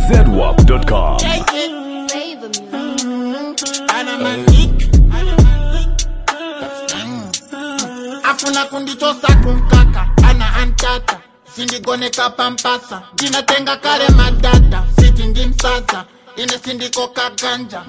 zedwap.com. afuna kundichosa kumkaka ana antata sindigoneka pampasa ndinatenga kale madata siti ndimsasa ine sindikoka ganja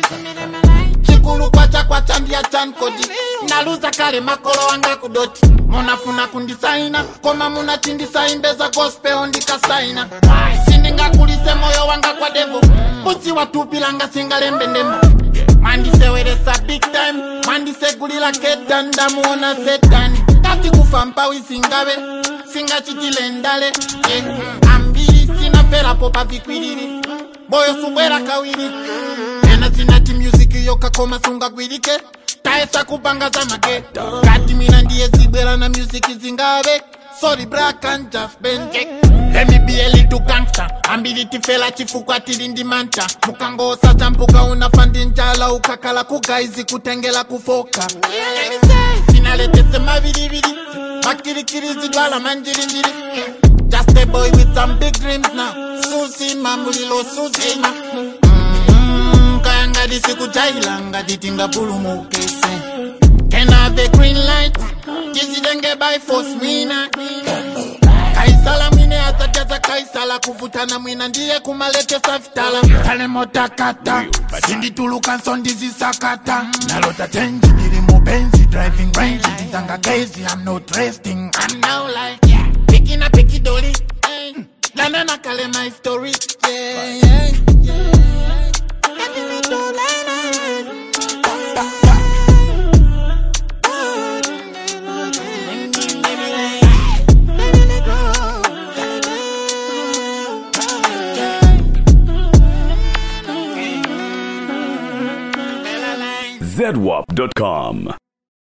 chikulu kwacha kwacha ndiya chankodi naluza kale makolo wanga kudoti munafuna kundisaina koma munachindisaimbeza gospel ndikasaina sindingakulise moyo wanga kwa devo busi watupilanga singalembe ndemo mandiseweresa big time mandisegulila keda ndamuona setani kati kufa mpawi singabe singachitile ndale yeah. ambiri sinaferapo pavikwilili boyo subwera kawiri ena sinati music yokakoma sungagwirike taesa kupanga za mage kati mina ndiye zibwera na music zingabe sorry black and just benje Let me be a little gangster ambili tifela chifukwa tili ndi manta mukangosa champuka unafandi njala ukakala kugaizi kutengela kufoka sinaletese mavilivili makirikiridzidwala manjirinjiri just a boy with some big dreams now susi mamulilo susima Mm, kayangadi sikujaila ngati tingapulumukese Can I have a green light? Jizidenge by force mwina kaisala mwine azajaza kaisala kuvutana mwina ndiye kumalete safitala tale motakata sindituluka nsondizisakata nalota tenji ndiri mubenzi driving range ndizanga gezi i'm not resting i'm now like yeah. pikina pikidoli eh. lanana kale my story yeah, yeah, yeah. Let me do zedwap.com.